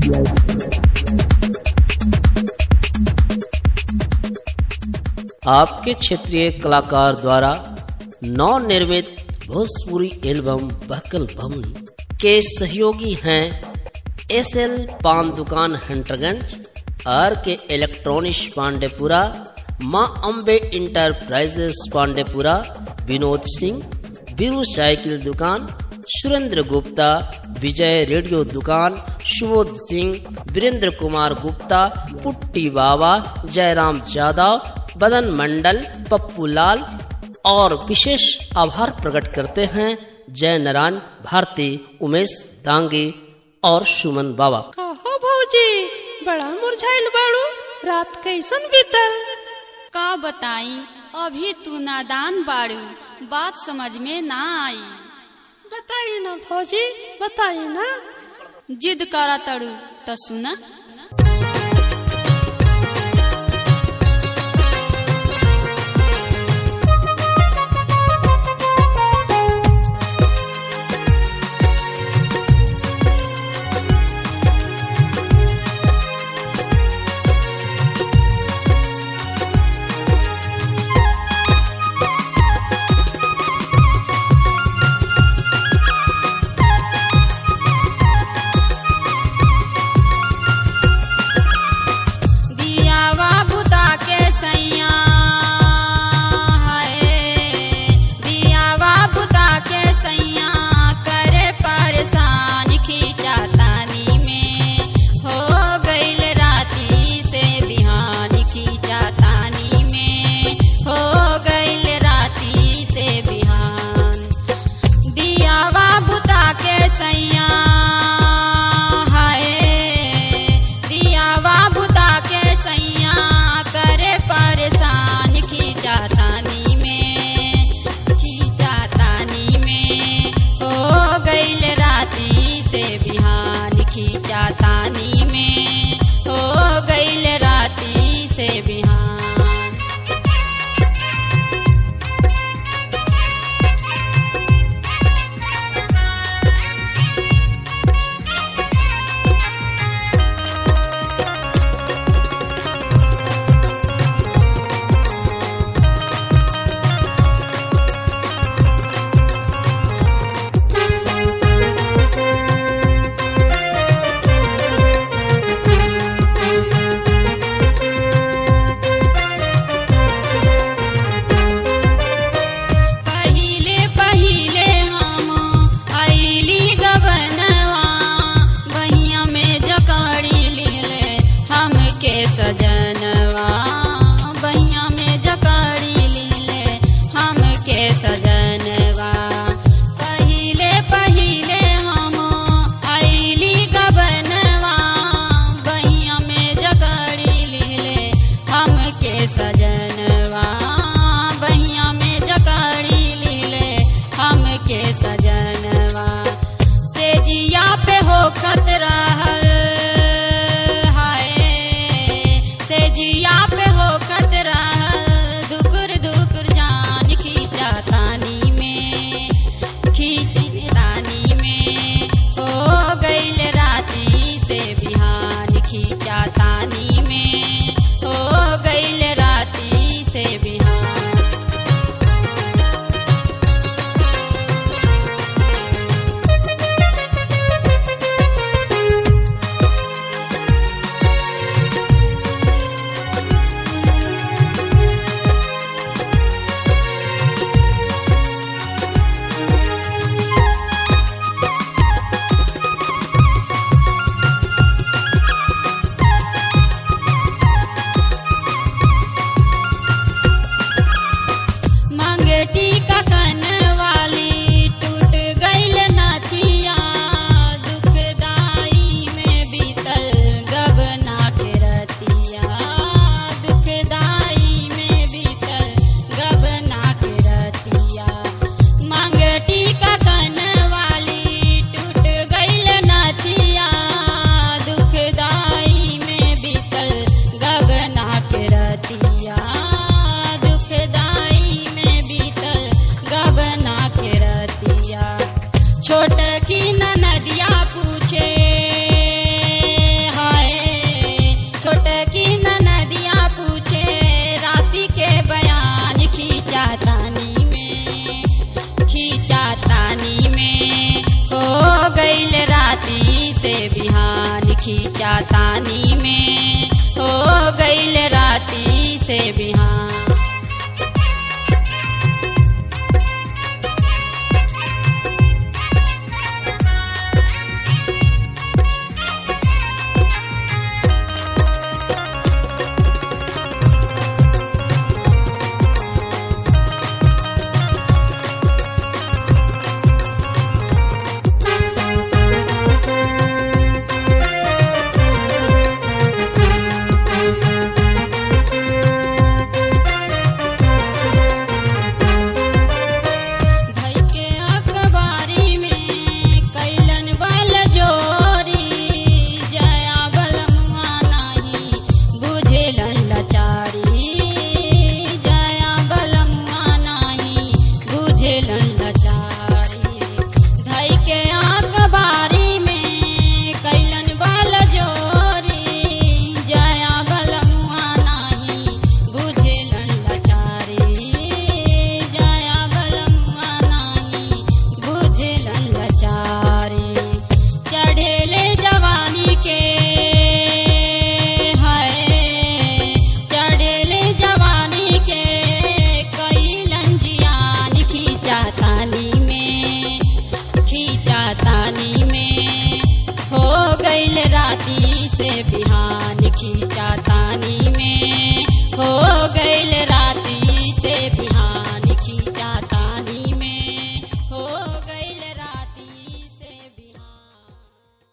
आपके क्षेत्रीय कलाकार द्वारा नव निर्मित भोजपुरी एल्बम बहकल भवन के सहयोगी हैं एस एल पान दुकान हंटरगंज आर के इलेक्ट्रॉनिक्स पांडेपुरा माँ अम्बे इंटरप्राइजेस पांडेपुरा विनोद सिंह बीरू साइकिल दुकान सुरेंद्र गुप्ता विजय रेडियो दुकान सुबोध सिंह वीरेंद्र कुमार गुप्ता पुट्टी बाबा जयराम यादव बदन मंडल पप्पू लाल और विशेष आभार प्रकट करते हैं जय नारायण भारती उमेश दांगे और सुमन बाबा कहो भौजी बड़ा मुरझाइल बाड़ू रात कैसन बीतल का बताई अभी तू नादान बाड़ू बात समझ में ना आई बताई ना भौजी बताई ना जिद करा तड़ू तो सुना बिहान खींचा तानी में हो गईल राती से बिहान धई के अखबारी में कैलन बल जोरी जया बलमुआ नाही बुझेलन लचारी जया बलमुआ नाही बुझेलन लचारी धई के अखबारी में कैलन बल जोरी जया बलमुआ नाही बुझेलन लचारी जया बलमुआ नाही बुझेलन लचारी चढ़ेले जवानी के है चढ़ेले जवानी के कैलन जियान खींचा तानी में खींचा तानी में हो गईल राती से बिहान खींचा तानी में हो गईल